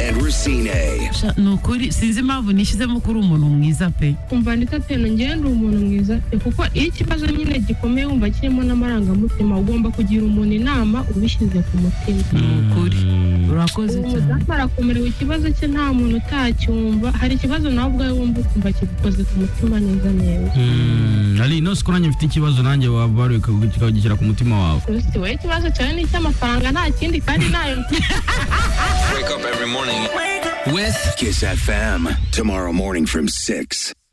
and Racine. ni ukuri sinzi impamvu nishyizemo ko uri umuntu mwiza pe kumva ndetse ati nongeye ndi umuntu mwiza pe kuko iyo ikibazo nyine gikomeye wumva kirimo n'amarangamutima ugomba kugira umuntu inama ubishyize ku mutima ni ukuri urakoze uwo cyane mudamu arakomerewe ikibazo cye nta muntu utacyumva hari ikibazo nawe ubwawe wumva ukumva kigukoze ku mutima neza neza Mm, ari ino siko nanjye mfite ikibazo nanjye waba wari ukagishyira ku mutima wawe gusa wowe ikibazo cyawe ni icy'amafaranga nta kindi kandi nayo With Kiss FM. Tomorrow morning from 6.